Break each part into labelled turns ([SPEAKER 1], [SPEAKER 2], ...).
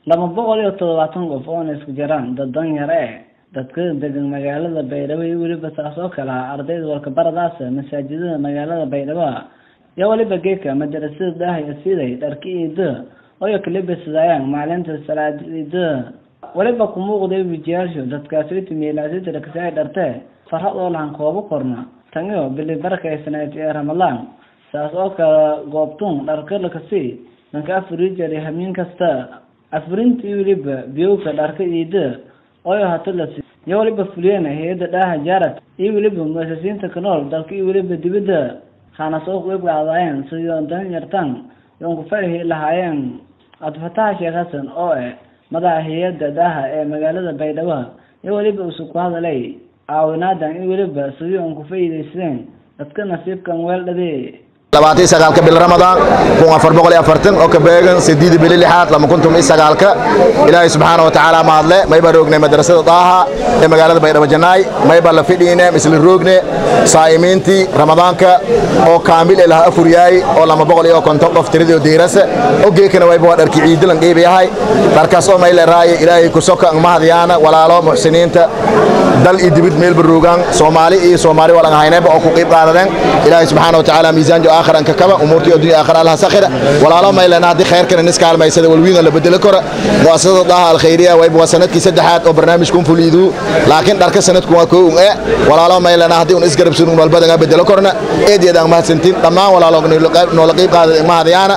[SPEAKER 1] laba boqol iyo toddobaatan qof oona isku jiraan dad danyar e dadka degan magaalada baydhabo iyo weliba saas oo kale ah ardayda walkabaradaas masaajidada magaalada baydhabo iyo weliba geedka madarasada daahya siday dharka iida oyo kalibasadaayaan maalinta salaada iida weliba kumuuqday wijiyaashu dadkaasiti meelaasiti rakasay dharte farhad oo lahan koobo korna tangiyo bili barakaysaneed ee ramadaan saas oo kale goobtun dharka lakasi danka afuri jari hamiin kasta afurintii weliba biyowka dharka iida oyo hatalas iyo weliba fuliyeen hay-adda dhaaha jaarad iyo weliba muasasiinta kanool dalka iyo weliba dibadda haana soo qeybqaadaayeen sidii dan yartaan yoon ku farahi lahaayeen cabdifataha sheekh xasan oo eh madaxa hay-adda daaha ee magaalada baydhabo iyo weliba usu ku hadalay caawinaadan iyo weliba sidii oon ku faa'iidaysteen dadka nasiibkan weeldhade
[SPEAKER 2] labaatan sagaalka bil ramadaan kun afar boqol iyo afartan oo ka beegan sideed bili lixaad lama kuntum iyo sagaalka ilaahay subxaana wa tacaala mahadle mayba roognay madrasada daaha ee magaalada baydhabo janaay mayba la fidhiine misla roogne saa'imiintii ramadaanka oo kaamil ee laha afur yahay oo lama boqol iyo konton qof tiradii oo diirasa oo geekana wayba waa dharki ciidilan qiibi yahay dharkaas oo mayle raaye ilaahay ku soka mahadyaana walaalo muxsiniinta dal iyo dibid meelba roogaan soomaali iyo soomaali walan haynayba oo ku qiib qaadadeen ilaahay subxaana wa tacaala miisaan jo آخر أنك كما أمورتي الدنيا آخر الله سخرة ولا لا ما إلا نهدي خير كنا نسكع ما يسد والوين اللي بدل كرة مؤسسة الله الخيرية ويب وسنة كي سدحات أو برنامج كون فليدو لكن درك سنة كون كون إيه ولا لا ما إلا نهدي ونسكر بسنون والبدن بدل كرنا إيه دي دام ما سنتين تمام ولا لا نلقي قاعد ما هذي أنا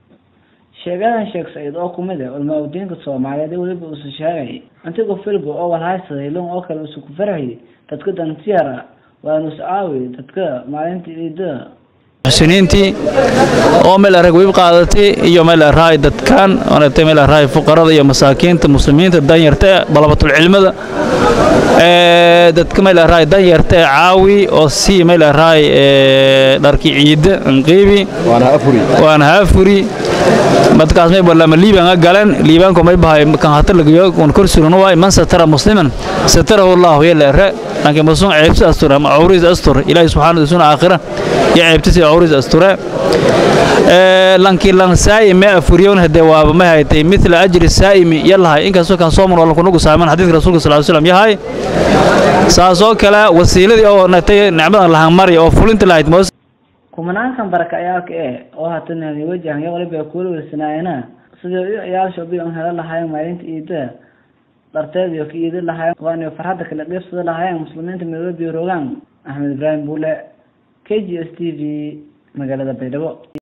[SPEAKER 1] sheegadan sheekh saciid oo kumid ah ulmaawdiinka soomaaliyeed weliba usu sheegay antigoo filbo oo walhaysaday lun oo kale usu ku farxiyay dadka dantiyara waanu iscaawi dadka maalinta ciida
[SPEAKER 3] muxsiniintii oo meel arag wiib qaadatay iyo meel araay dadkan maaragtay meel araay fuqarada iyo masaakiinta muslimiinta danyarta ee dalabatul cilmada ee dadka meel araay danyarta ee caawi oo si meel araay ee dharki ciida anqiibi
[SPEAKER 2] waana afuri
[SPEAKER 3] waana haafuri madkaas may balama liiban ga galan liibanko may bahay kan hata lagayo on kor suran waay man satara musliman satarahu allah yalla ra laakiin muslim ceebta astura ma awriis astur ilaahi subhanahu wa ta'ala aakhira ya ceebta awriis astura ee lanki lan saay ma afuriyon hade waaba ma haytay mithla ajri saa'imi yalla inkastoo kan sooman wala kunugu saaman xadiiska rasuulka sallallahu alayhi wasallam yahay saasoo kale wasiiladii oo natay nicmadan lahan mari oo fulinta lahayd moos
[SPEAKER 1] kumanaankan barakacayaalka ee oo hatanani wajahan iyo waliba kuula weysanaayena sidii iyo ciyaalsha bi on hela lahaayeen maalinta iida dharteed iyo ka iidi lahaayeen waana farxadda kala qeybsada lahaayeen muslimiinta midoobiyo rogaan axmed ibraahim buule k g s t v magaalada baydhabo